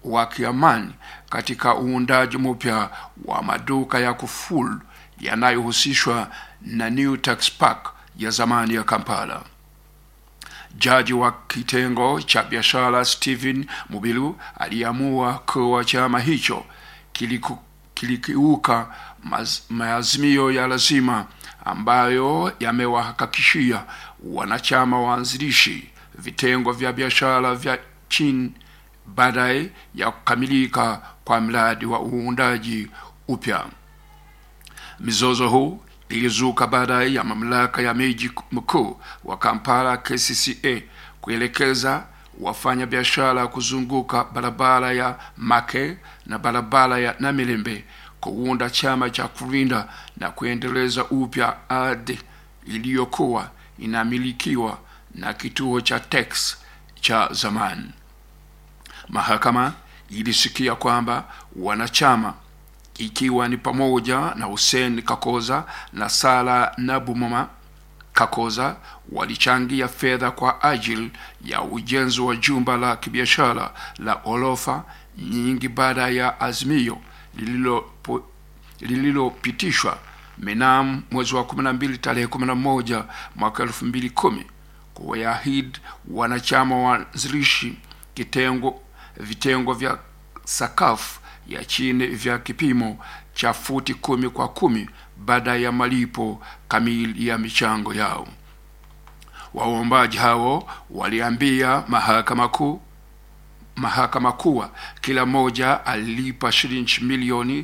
wa kiamani katika uundaji mpya wa maduka ya kufulu yanayohusishwa na New Tax Park ya zamani ya Kampala. Jaji wa kitengo cha biashara Stephen Mubiru aliamua kuwa chama hicho kiliku, kilikiuka maz- maazimio ya lazima ambayo yamewahakikishia wanachama waanzilishi vitengo vya biashara vya chini baadaye ya kukamilika kwa mradi wa uundaji upya. Mizozo huu ilizuka baadaye ya mamlaka ya miji mkuu wa Kampala KCCA kuelekeza wafanya biashara kuzunguka barabara ya Make na barabara ya Namilembe kuunda chama cha kulinda na kuendeleza upya ardhi iliyokuwa inamilikiwa na kituo cha Tex cha zamani. Mahakama ilisikia kwamba wanachama ikiwa ni pamoja na Hussein Kakoza na Sala Nabumama Kakoza walichangia fedha kwa ajili ya ujenzi wa jumba la kibiashara la ghorofa nyingi baada ya azimio lililopo- lililopitishwa mnamo mwezi wa 12 tarehe 11 mwaka 2010 kuwaahidi wanachama waanzilishi kitengo vitengo vya sakafu ya chini vya kipimo cha futi kumi kwa kumi baada ya malipo kamili ya michango yao. Waombaji hao waliambia mahakama kuu mahakama kuwa kila mmoja alilipa shilingi milioni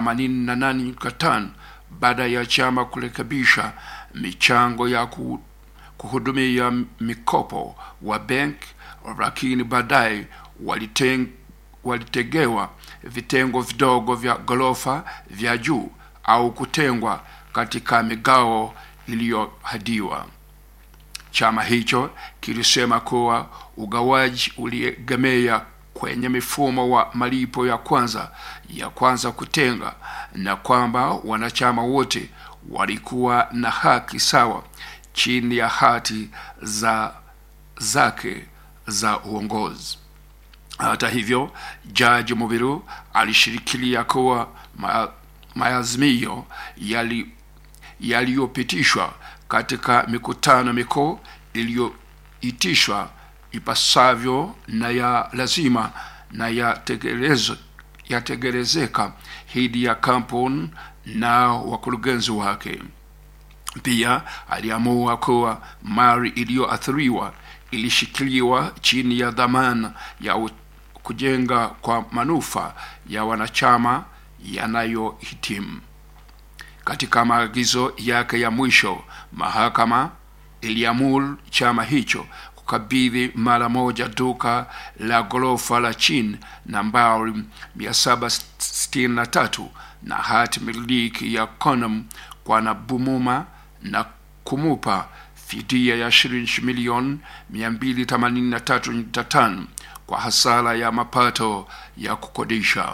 88.5 baada ya chama kurekebisha michango ya ku, kuhudumia mikopo wa benki, lakini baadaye waliteng, walitegewa vitengo vidogo vya ghorofa vya juu au kutengwa katika migao iliyohadiwa. Chama hicho kilisema kuwa ugawaji uliegemea kwenye mifumo wa malipo ya kwanza ya kwanza kutenga na kwamba wanachama wote walikuwa na haki sawa chini ya hati za zake za uongozi. Hata hivyo, Jaji Mubiru alishikilia kuwa ma, maazimio yali yaliyopitishwa katika mikutano mikuu iliyoitishwa ipasavyo na ya lazima na yategerezeka yategerezeka hidi ya kampuni na wakurugenzi wake. Pia aliamua kuwa mali iliyoathiriwa ilishikiliwa chini ya dhamana ya u- kujenga kwa manufaa ya wanachama yanayohitimu. Katika maagizo yake ya mwisho, mahakama iliamuru chama hicho kukabidhi mara moja duka la ghorofa la chini nambari 763 na hati miliki ya Konam kwa Nabumuma na kumupa fidia ya shilingi milioni 283.5 kwa hasara ya mapato ya kukodisha.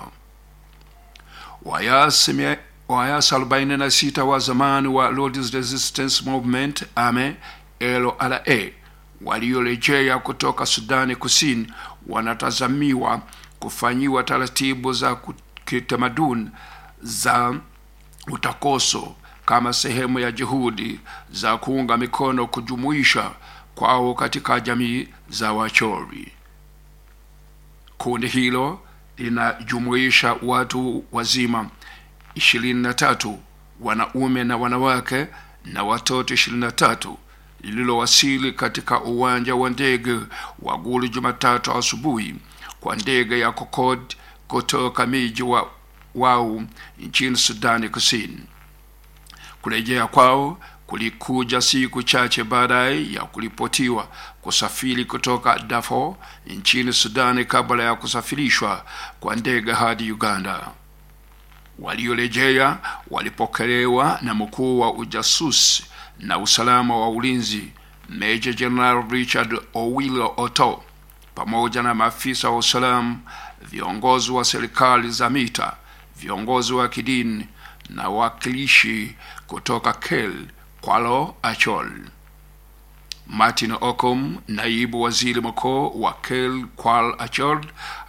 Wayasi mia- Wayasi 46 wa zamani wa Lord's Resistance Movement AME LRA waliorejea kutoka Sudani Kusini wanatazamiwa kufanyiwa taratibu za ku- kitamaduni za utakoso kama sehemu ya juhudi za kuunga mikono kujumuisha kwao katika jamii za Wachori. Kundi hilo linajumuisha watu wazima 23 wanaume na wanawake na watoto 23 lililowasili katika uwanja wa ndege wa Gulu Jumatatu asubuhi kwa ndege ya Concorde kutoka miji wa wao nchini Sudani Kusini. Kurejea kwao kulikuja siku chache baadaye ya kuripotiwa kusafiri kutoka Darfur nchini Sudani kabla ya kusafirishwa kwa ndege hadi Uganda. Waliorejea walipokelewa na mkuu wa ujasusi na usalama wa ulinzi Major General Richard Owilo Oto pamoja na maafisa wa usalama, viongozi wa serikali za mita, viongozi wa kidini na wakilishi kutoka Kel Kwalo Achol. Martin Okom, naibu waziri mkuu wa Kel Kwal Achol,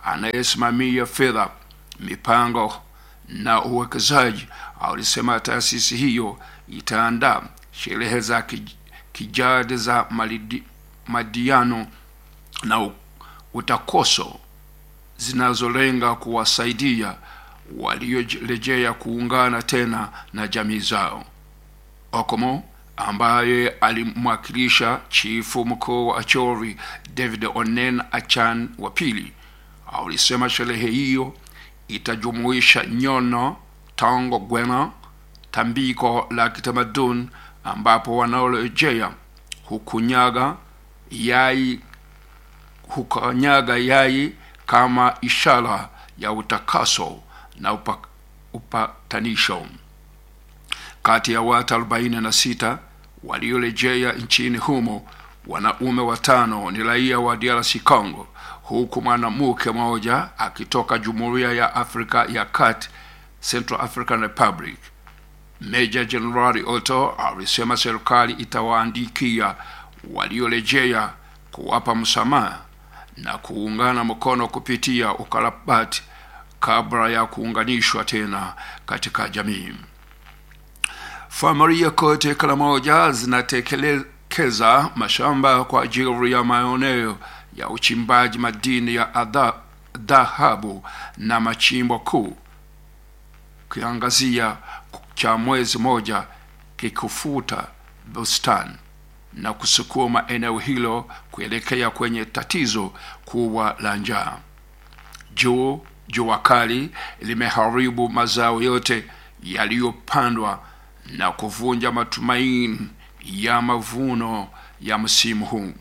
anayesimamia fedha, mipango na uwekezaji alisema taasisi hiyo itaandaa sherehe za kij- kijadi za malidi- madiano na u- utakoso zinazolenga kuwasaidia waliorejea kuungana tena na jamii zao. Okomo ambaye alimwakilisha chifu mkuu wa Acholi David Onen Achan wa pili alisema sherehe hiyo itajumuisha nyono, tango, gwena, tambiko la kitamaduni ambapo wanaorejea hukunyaga yai hukanyaga yai kama ishara ya utakaso na upa, upatanisho. Kati ya watu 46 waliorejea nchini humo, wanaume watano ni raia wa DRC Congo, huku mwanamke mmoja akitoka Jumuiya ya Afrika ya Kati, Central African Republic. Meja Jenerali Otto alisema serikali itawaandikia waliorejea kuwapa msamaha na kuungana mkono kupitia ukarabati kabla ya kuunganishwa tena katika jamii. Familia kote kila moja zinatekeleza mashamba kwa ajili ya maeneo ya uchimbaji madini ya adha- dhahabu na machimbo kuu kiangazia cha mwezi moja kikufuta bustani na kusukuma eneo hilo kuelekea kwenye tatizo kubwa la njaa. Juu jua kali limeharibu mazao yote yaliyopandwa na kuvunja matumaini ya mavuno ya msimu huu,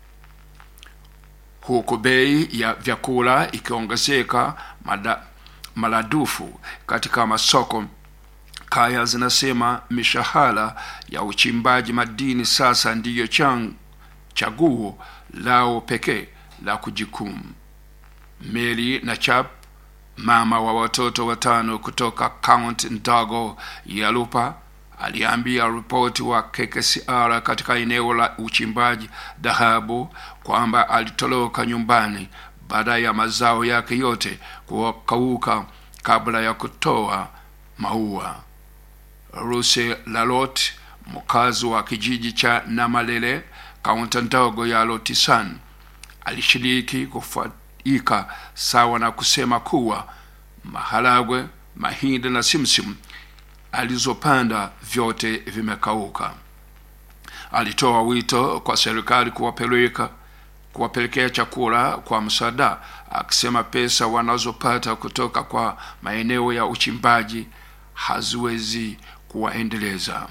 huku bei ya vyakula ikiongezeka mada- maradufu katika masoko. Kaya zinasema mishahara ya uchimbaji madini sasa ndiyo chan- chaguo lao pekee la kujikumu. Mary na Chap, mama wa watoto watano kutoka kaunti ndogo ya Lupa, aliambia ripoti wa KKCR katika eneo la uchimbaji dhahabu kwamba alitoroka nyumbani baada ya mazao yake yote kukauka kabla ya kutoa maua. Ruse Lalot, mkazi wa kijiji cha Namalele, kaunti ndogo ya Lotisan, alishiriki kufaika sawa na kusema kuwa maharagwe, mahindi na simsim alizopanda vyote vimekauka. Alitoa wito kwa serikali kuwapeleka kuwapelekea chakula kwa msaada, akisema pesa wanazopata kutoka kwa maeneo ya uchimbaji haziwezi kuwaendeleza.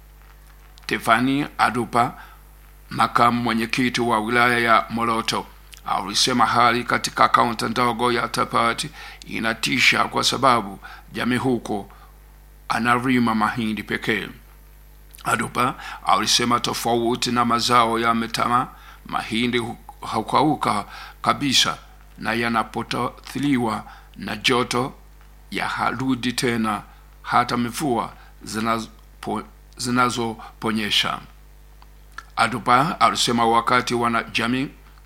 Stefani Adupa, makamu mwenyekiti wa wilaya ya Moroto, alisema hali katika kaunti ndogo ya Tapati inatisha kwa sababu jamii huko analima mahindi pekee. Adupa alisema tofauti na mazao ya mtama, mahindi hu- hukauka kabisa na yanapotathiliwa na joto ya harudi tena hata mvua zinazo- zinazoponyesha. Adupa alisema wakati wanajamii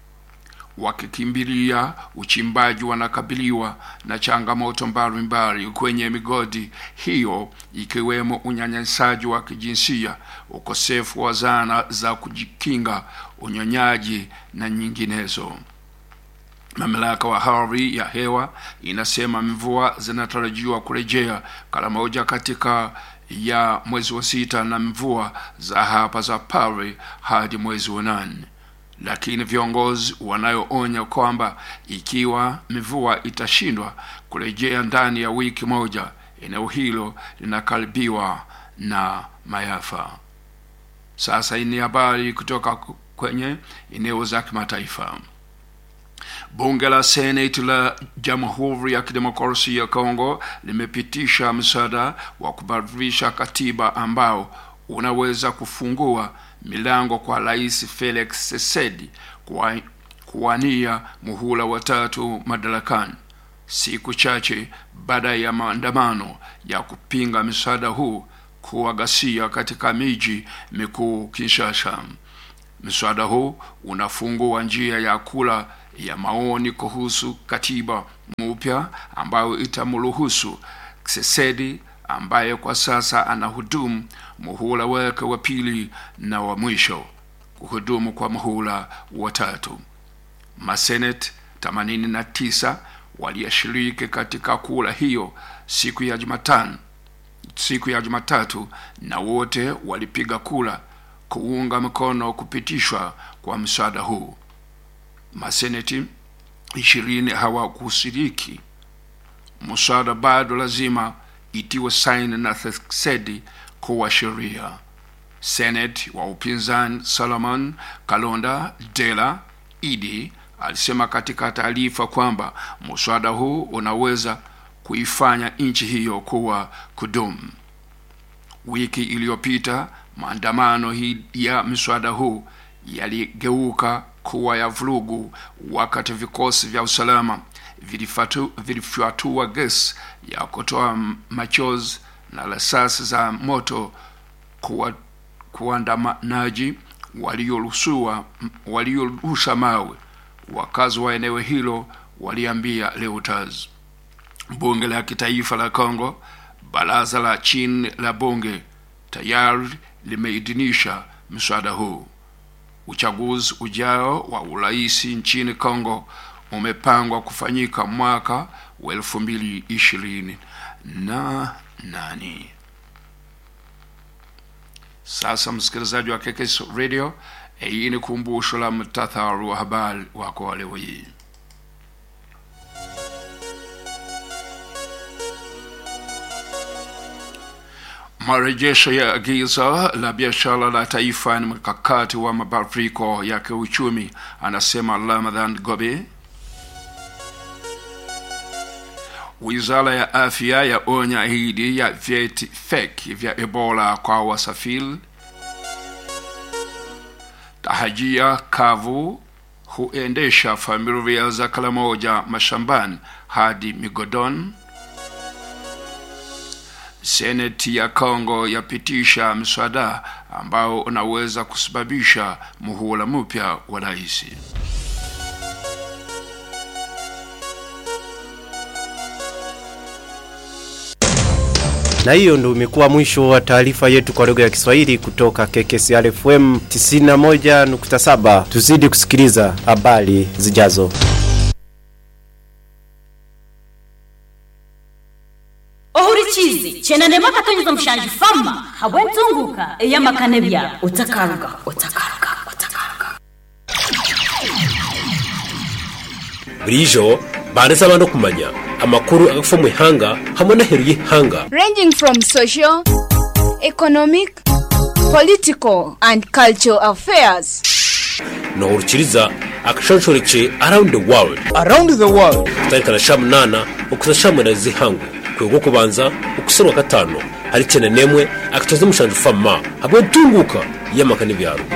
wakikimbilia uchimbaji wanakabiliwa na changamoto mbalimbali kwenye migodi hiyo ikiwemo unyanyasaji wa kijinsia, ukosefu wa zana za kujikinga, unyonyaji na nyinginezo. Mamlaka wa hali ya hewa inasema mvua zinatarajiwa kurejea kala moja katika ya mwezi wa sita na mvua za hapa za pale hadi mwezi wa nane lakini viongozi wanayoonya kwamba ikiwa mvua itashindwa kurejea ndani ya wiki moja, eneo hilo linakaribiwa na maafa. Sasa hii ni habari kutoka kwenye eneo za kimataifa. Bunge la Seneti la Jamhuri ya Kidemokrasia ya Kongo limepitisha mswada wa kubadilisha katiba ambao unaweza kufungua milango kwa Rais Felix Tshisekedi kuwa- kuwania muhula wa tatu madarakani, siku chache baada ya maandamano ya kupinga mswada huu kuwa ghasia katika miji mikuu Kinshasa. Mswada huu unafungua njia ya kura ya maoni kuhusu katiba mpya ambayo itamruhusu Tshisekedi ambaye kwa sasa anahudumu muhula wake wa pili na wa mwisho kuhudumu kwa muhula wa tatu. Maseneti 89 waliyashiriki katika kura hiyo siku ya Jumatano, siku ya Jumatatu, na wote walipiga kura kuunga mkono kupitishwa kwa mswada huu. Maseneti ishirini hawakushiriki. Mswada bado lazima itiwe saini na Tshisekedi kuwa sheria. Senate wa upinzani Solomon Kalonda Dela Idi alisema katika taarifa kwamba mswada huu unaweza kuifanya nchi hiyo kuwa kudumu. Wiki iliyopita maandamano hii ya mswada huu yaligeuka kuwa ya vurugu wakati vikosi vya usalama vilifyatua gesi ya kutoa machozi na risasi za moto kuwa kuandamanaji waliorusha mawe. Wakazi wa eneo hilo waliambia Reuters. Bunge la kitaifa la Kongo, baraza la chini la bunge tayari limeidhinisha mswada huu. Uchaguzi ujao wa urais nchini Kongo umepangwa kufanyika mwaka wa elfu mbili ishirini na nane. Sasa msikilizaji wa KKS Radio, hii ni kumbusho la mtatharu wa habari wako wa leo hii. Marejesho ya agizo la biashara la taifa ni mkakati wa mabadiliko ya kiuchumi, anasema Ramadhan Gobe. Wizara ya afya yaonya dhidi ya vyeti feki vya Ebola kwa wasafiri. Tahajia kavu huendesha familia za kala moja mashambani hadi migodoni. Seneti ya Kongo yapitisha mswada ambao unaweza kusababisha muhula mpya wa rais. na hiyo ndio imekuwa mwisho wa taarifa yetu kwa lugha ya Kiswahili kutoka KKCR FM 91.7. Tuzidi kusikiliza habari zijazo. ohurikizi chena nema katonyeza mushanje fama habwe ntunguka eyamakane bya utakaruga utakaruga utakaruga burijo banditse abantu kumanya amakuru agafa mu ihanga hamwe n'aheru y'ihanga ranging from social, economic, political, and cultural affairs. nohurukiriza akashanshoreke around the world around the world kutarikana sha munana ukuza sha mwenda zihangwe kwego kubanza ukuserwa gatano hari cyane nemwe akatoza mushanje fama hamwe ntunguka y'amaka n'ibyaro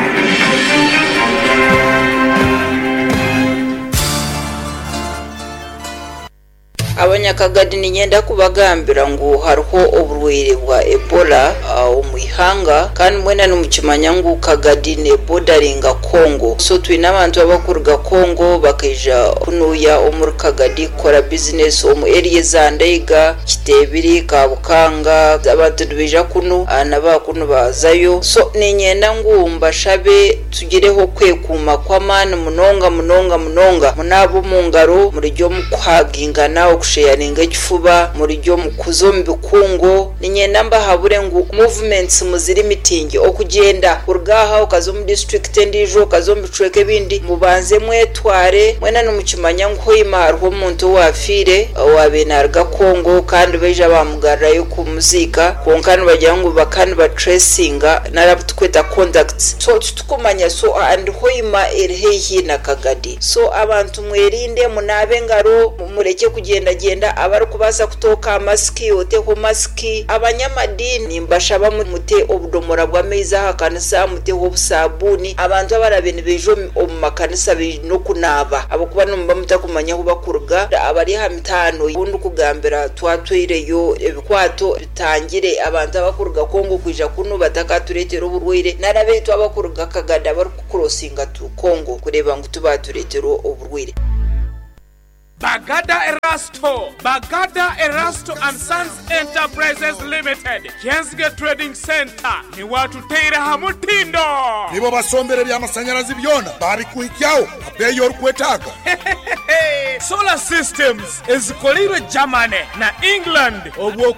abanyakagadi ninyenda kubagambira ngu hariho oburwaire bwa ebola uh, omu ihanga kandi mwena nimukimanya ngu kagadi nebodaringa kongo so twine abantu abakuruga kongo bakaija kunuya omuri kagadi kukora bizinesi omu eriya za ndaiga kitebiri kabukanga abantu nibaija kunu uh, nabakunu bazayo so ninyenda ngu mbashabe tugireho kwekuuma kw'amaani munonga munonga munonga munaaba omu ngaro murijya omu kuhagingana okusheyaringa ekifuba murijya omu kuza omu bikungu ninyenda mbahabure ngu movements muziri mitingi okugyenda kuruga aha okaza omu district endiijo okaza omu bicweka ebindi mubanze mwetware mwena nimukimanya ngu hoima hariho omuntu owafiire owabe naruga kongo kandi baija bamugarrayo kumuziika kwonka nibagira ngu baka nibatracinga narabu tukweta contacts so titukumanya so and hoima eri haihi na kagadi so abantu mwerinde munaabe engaro mureke kugendagenda abari kubaasa kutooka masiki oteho masiki abanyamadini mbashaba mu- mute obudomora bw'amaizi aha kanisa muteho obusabuuni abantu abarabe nibaija omu- omu makanisa baine okunaaba abakuba nimuba mutakumanya ahu bakuruga abari aha mitaano ubundi kugambira twatwireyo ebikwato bitangire abantu abakuruga kongo kwija kunu batakatureetera oburwaire narabeitu abakuruga kagada barikukurosinga tu kongo kureeba ngu tubatureetera oburwaire Bagada Erasto, Bagada Erasto and Sons Enterprises Limited, Jensge Trading Center, ni watu teire hamutindo. nibo basombere by'amashanyarazi byona babikuhikyaho abeeyi orikwetaaga Solar Systems ezikolirwe Germany na England obwo